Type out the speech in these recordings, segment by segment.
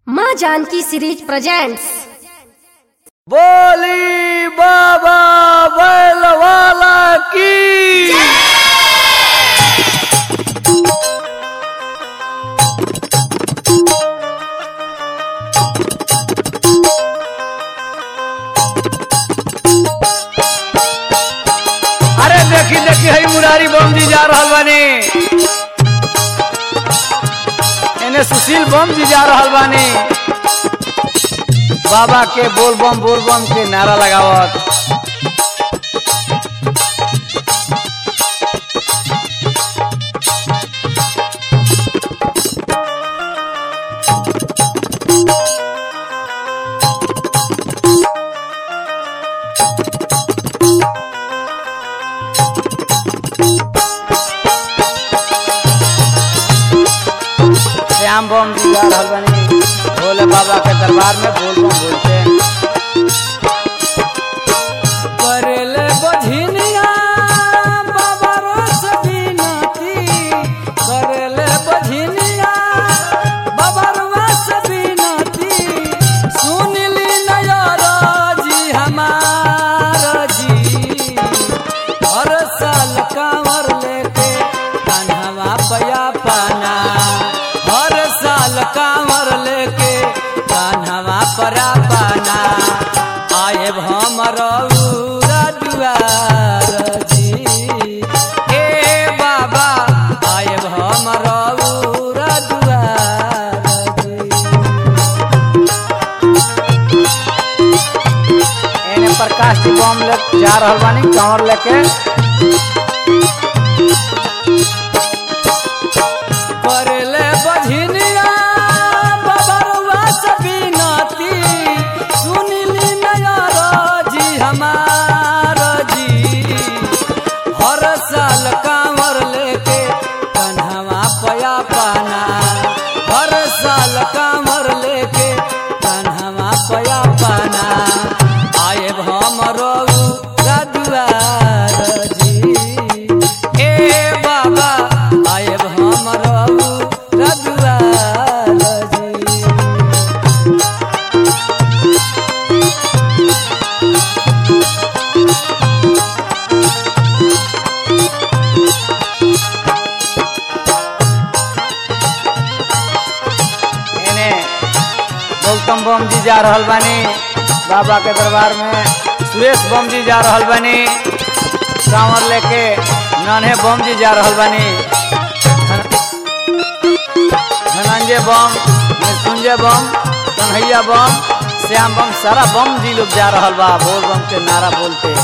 माँ Janaki series presents बोली बाबा बैल वाला की अरे देखी देखी हई मुरारी बम जी जा रहल बानी एने सुशील बम जी जा रहल बानी बाबा के बोल बम बोल बम के नारा लगावत श्याम बम जी जा रहल बानी भोले बाबा के दरबार में बोल बम बोलते करले बझिनिया बाबा रोस बिनती करले बझिनिया बाबा रोस बिनती सुनली नयर जी हमार जी हर साल कांवर लेके कान्हवा पया पाना हर साल कांवर लेके कान्हवा परा पाना आए हमर दुआर जी ए बाबा आए हमर दुआर जी एने प्रकाश जी बम ले जा रहल बानी कंवर लेके करले बझिनिया बबरुआ सबिनती सुनिली नयर जी हमार जी हर साल कांवर लेके कन्हवा पया पाना हर साल कांवर लेके कन्हवा पया पाना आए हमरो दुआर जी ए बाबा आए हमरो दुआर जी एने गौतम बम जी जा रहल बानी बाबा के दरबार में सुरेश बम जी जा रहल बानी कांवर लेके नन्हे बम जी जा रहल बानी धनंजय बम मृत्युंजय बम कन्हैया बम श्याम बम सारा बम जी लोग जा रहल बा बोल बम के नारा बोलते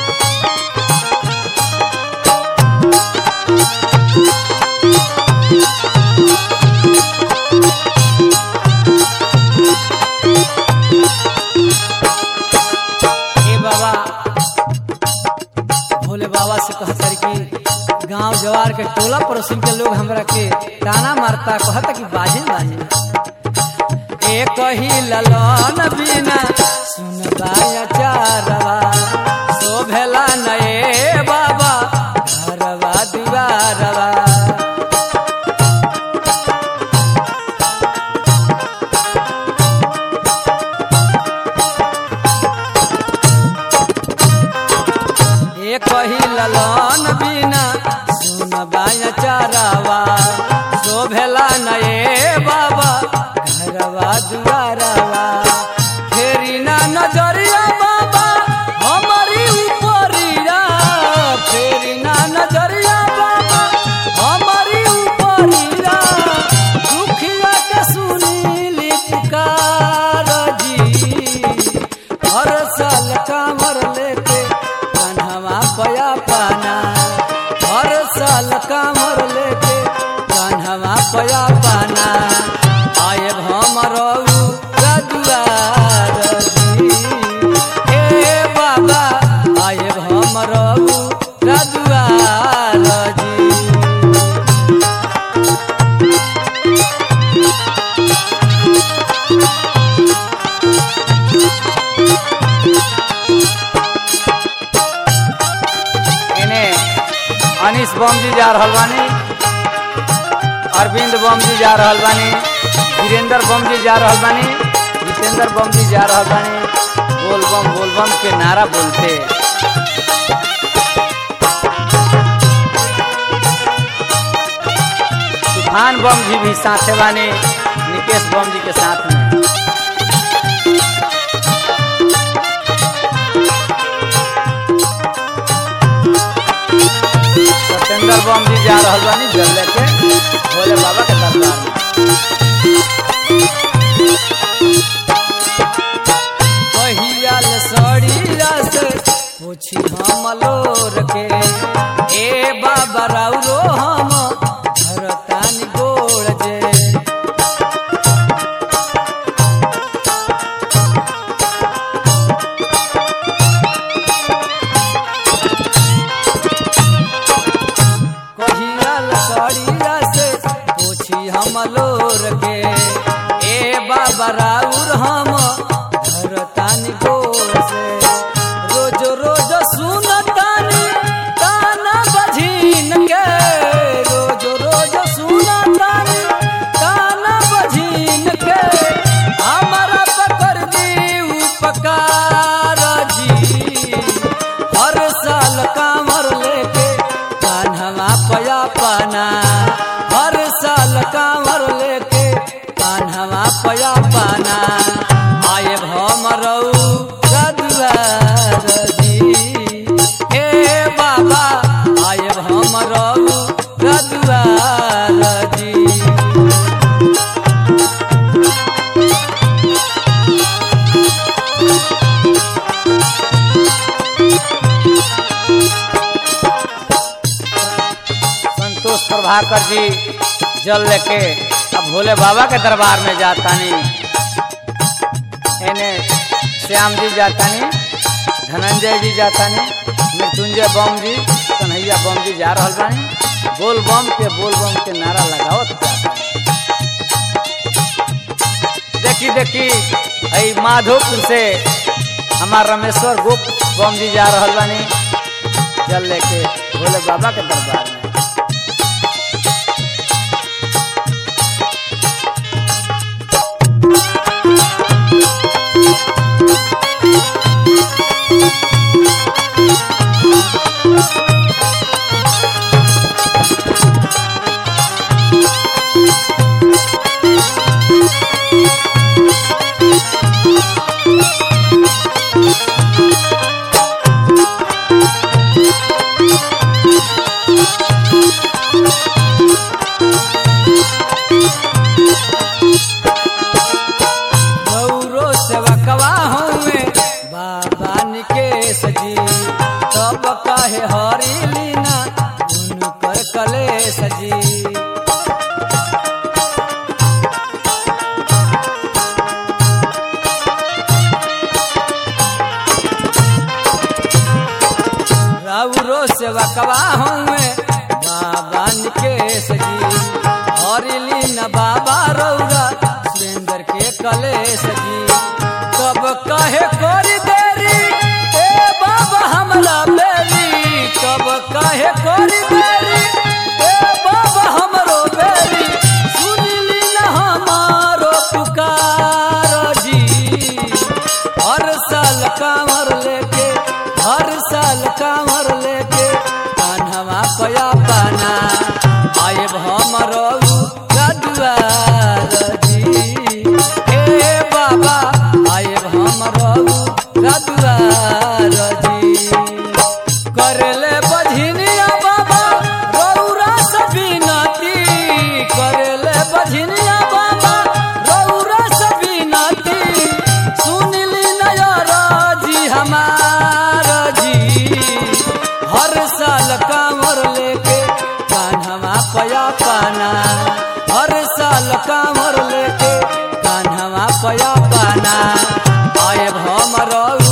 ए बाबा भोले बाबा से कहतर कि गांव जवार के टोला पड़ोसी के लोग हमरा के ताना मारता कहता कि बाजे बाजे एक ही ललन बिना सुन बाया चारवा शोभेला नए बाबा घरवा दीवारवा एक ही ललन बिना सुन बाया चारावा शोभेला नए बाबा घरवा दुआरवा फेरी ना नजरिया बाबा हमारी उपरिया फेरी ना नजरिया बाबा हमारी उपरिया दुखिया के सुनी पुकार जी हर साल कांवर लेके कान्हवा पया पाना हर साल कांवर लेके कान्हवा पया पाना आए हमर दुआर जी ए बाबा आए हमर दुआर जी एने अनिस बम जी जा रहल बानी अरविंद बम जी जा रहल बानी वीरेंद्र बम जी जा रहल बानी जितेंद्र बम जी जा रहल बानी बोल बम बोल बम के नारा बोलते तूफान बम जी भी साथे बानी निकेश बम जी के साथ में सत्येंद्र बम जी जा रहल बानी जल लेके भोले बाबा के दरबार में पहियाल सड़िया से पूछी हम लोर के ए बाबा राउरो हम भरतानी गोड़ जे कहियाल सड़िया से पूछी हम लोर के ए बाबा राउर हम धरतानी गोर से रोज रोज सुनतानी ताना बझीन के रोज रोज सुनतानी ताना बझीन के हमारा पकड़ दी उपकार जी हर साल कामर लेके कान्हवा पया पाना हर साल कामर लेके कान्हवा पया पाना आए भमरऊ रदुआर जी ए बाबा आए भमरऊ रदुआर जी संतोष प्रभाकर जी जल लेके अब भोले बाबा के दरबार में जातानी एने श्याम जी जातानी धनंजय जी जातानी मृत्युंजय बम जी कन्हैया बम जी जा रहल बानी बोल बम के बोल बम के नारा लगावत जातानी देखी देखी आई माधोपुर से हमार रमेश्वर गुप्त बम जी जा रहल बानी जल लेके भोले बाबा के दरबार में गौरो सेवकवा हमें बाबा निकेश जी तब कहे हरी लीना उनकर कलेश जी रौरो सेवकवा हमें बाबा निकेश जी हरिली न बाबा रौरा सुरेंद्र के कलेश जी कब कहे कोरी देरी ए बाबा हमरा बेरी कब कहे कोरी देरी ए बाबा हमरो बेरी सुनली न हमारो पुकार जी हर साल कांवर लेके हर साल कांवर लेके कान्हवा पया पाना आए हमरो रदुआर जी हे बाबा आए हमरो रदुआर जी करले बझिनिया बाबा रौरा सबिनती करले बझिनिया बाबा रौरा सबिनती सुनली नयर जी हमार जी हर साल कांवर लेके कान्हवा पया पाना हर साल कांवर लेके कान्हवा पया पाना आए भमरऊ